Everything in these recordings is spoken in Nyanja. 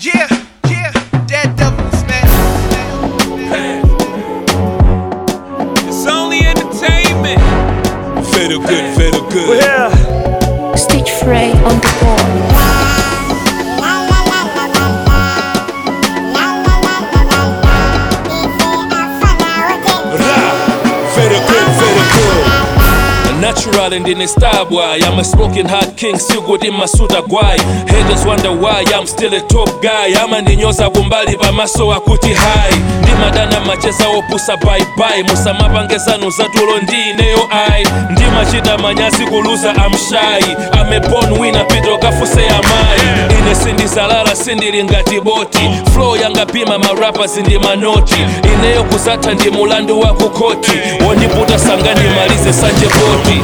Yeah, yeah, dead devils, man. It's only entertainment. Feel good, feel good. Stitch Frey on the board. Feel good, feel good. Natural and in a star boy. I'm a smoking hot king, still good in my suit guy. Haters wonder why I'm still a top guy. I'm an inyoza kumbali bamaso akuti high. ndimadana macheza opusa bye musamapangezano zatulo ndineyo ai ndimachita manyasi kuluza amshai amebon wina pito kafuse amayi ine sindizalala sindili ngati boti flow yangapima marapa zindi manoti ineyo kuzatha ndi mulandu wa kukoti wondiputa sanga ndimalize sanje boti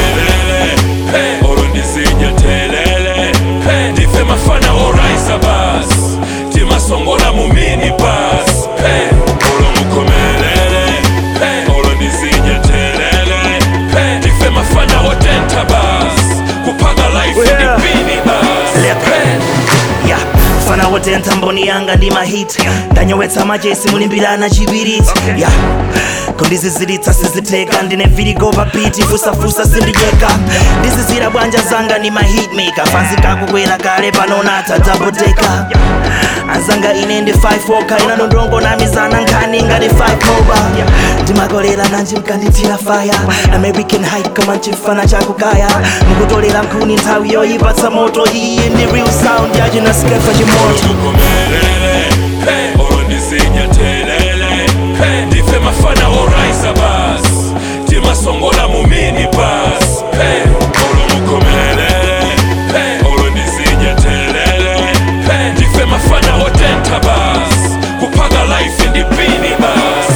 olondizija telele ndife mafana oraisa bas timasongola mu mini bas olomukomelele olondizija telele ndife mafana otenta bas kupaga life Yeah. ndipini bas yeah. fana wote ntamboni yanga ndi mahit ndanyowetsa machesi mulimbirana chibiriti yeah. kundizizilitsa siziteka ndine virigo papiti fusafusa sindiyeka ndizizira bwanja zanga ndi mahitmaker fansi kakukwera kale panonata dabodeka anzanga ine ndi 5 oka ina ndondongo na mizana nkhani ngati 5 moba ndimakolera nanji mkandithira faya american height koma nchifana chakukaya mukutolera nkhuni nthawi yoyipatsa moto iyi ndi real sound yachinasikefa chimoto olukomelele olondizija telele ndife mafana oraisa bas timasongola mu mini bas olomukomelele olondizija telele ndife mafana otenta bas kupaga life ndipini bas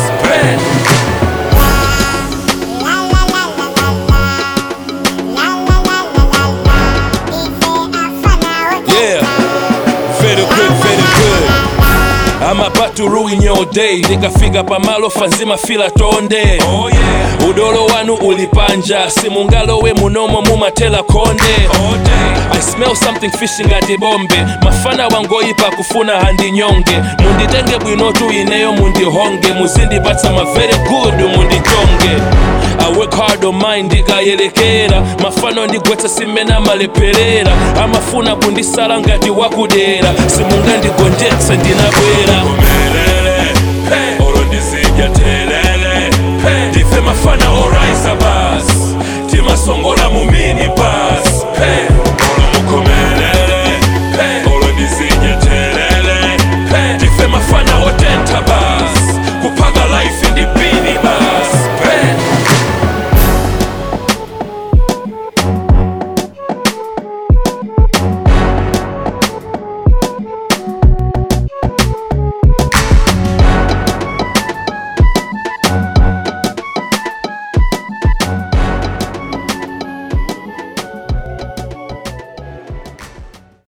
Yeah, very good, very good. I'm about to ruin your day ndikafika pamalo fanzima fila tonde oh, yeah. udolo wanu ulipanja simungalowe munomo mumatela konde oh, I smell something fishy ngati bombe mafana wangoyipa kufuna handinyonge munditenge bwinotu ineyo mundihonge muzindipatsa ma very good mundichonge I work hard on mine ndikayelekera mafano ndigwetsa simena maleperera amafuna kundisala ngati wakudera simungandigonjetse ndinabwera olondizija telele ndife mafana oraisa bas timasongola mu mini bas